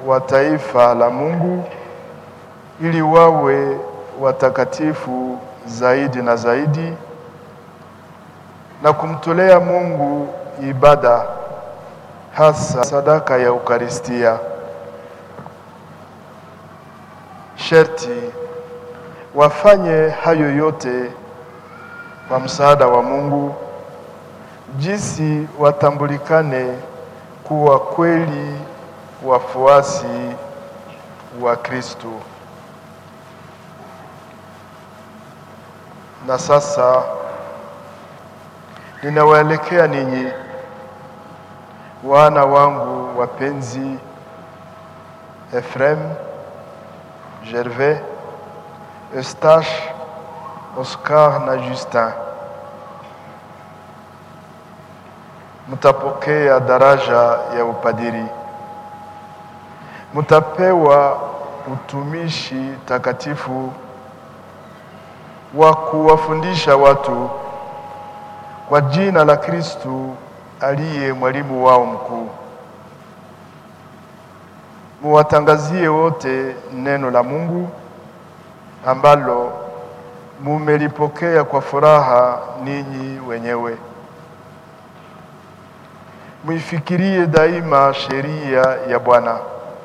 wa taifa la Mungu ili wawe watakatifu zaidi na zaidi na kumtolea Mungu ibada hasa sadaka ya Ukaristia. Sherti wafanye hayo yote kwa msaada wa Mungu, jinsi watambulikane kuwa kweli wafuasi wa Kristo. Na sasa ninawaelekea ninyi wana wangu wapenzi, Efrem, Gervais, Eustache, Oscar na Justin. Mtapokea daraja ya upadiri, mtapewa utumishi takatifu wa kuwafundisha watu kwa jina la Kristu aliye mwalimu wao mkuu. Muwatangazie wote neno la Mungu ambalo mumelipokea kwa furaha ninyi wenyewe. Muifikirie daima sheria ya Bwana.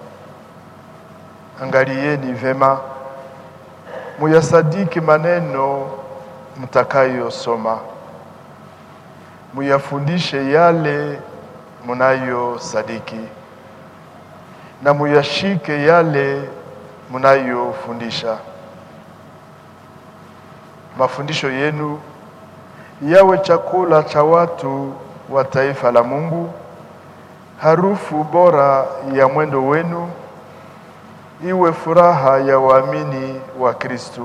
Angalieni vema, muyasadiki maneno mtakayosoma, muyafundishe yale munayosadiki, na muyashike yale munayofundisha. Mafundisho yenu yawe chakula cha watu wa taifa la Mungu, harufu bora ya mwendo wenu iwe furaha ya waamini wa Kristo.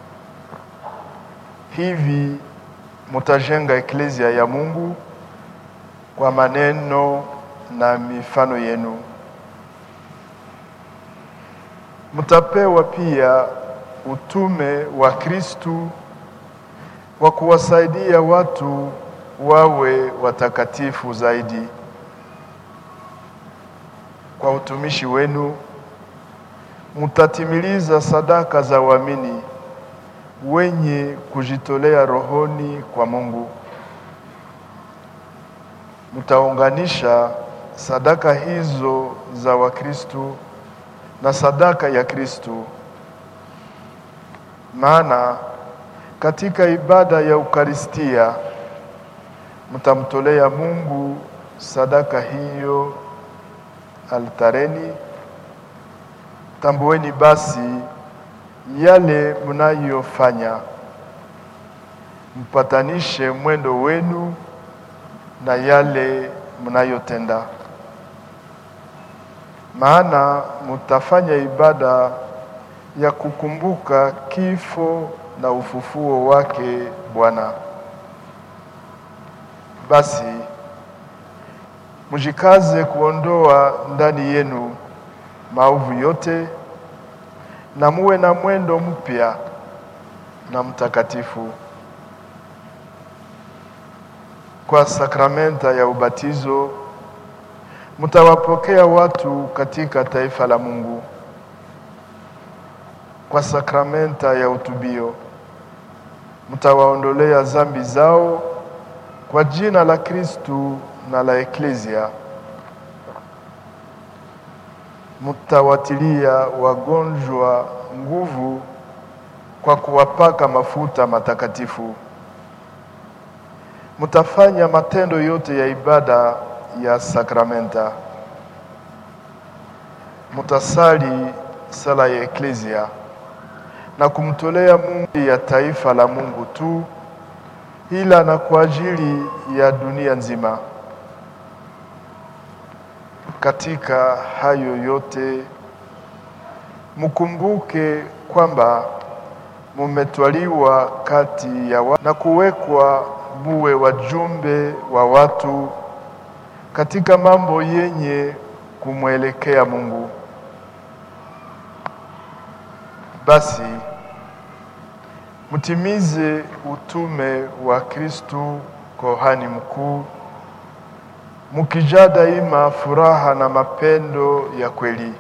Hivi mutajenga eklezia ya Mungu kwa maneno na mifano yenu. Mtapewa pia utume wa Kristo wa kuwasaidia watu wawe watakatifu zaidi. Kwa utumishi wenu mtatimiliza sadaka za waamini wenye kujitolea rohoni kwa Mungu. Mtaunganisha sadaka hizo za Wakristo na sadaka ya Kristo, maana katika ibada ya Ukaristia mtamtolea Mungu sadaka hiyo altareni. Tambueni basi yale mnayofanya, mpatanishe mwendo wenu na yale mnayotenda, maana mtafanya ibada ya kukumbuka kifo na ufufuo wake Bwana. Basi mjikaze kuondoa ndani yenu maovu yote na muwe na mwendo mpya na mtakatifu. Kwa sakramenta ya ubatizo mtawapokea watu katika taifa la Mungu. Kwa sakramenta ya utubio mtawaondolea zambi zao kwa jina la Kristu na la Eklezia. Mtawatilia wagonjwa nguvu kwa kuwapaka mafuta matakatifu. Mtafanya matendo yote ya ibada ya sakramenta. Mtasali sala ya Eklezia na kumtolea Mungu ya taifa la Mungu tu, ila na kwa ajili ya dunia nzima. Katika hayo yote mkumbuke kwamba mumetwaliwa kati ya wa na kuwekwa muwe wajumbe wa watu katika mambo yenye kumwelekea Mungu. Basi mtimize utume wa Kristu kohani mkuu, mukijaa daima furaha na mapendo ya kweli.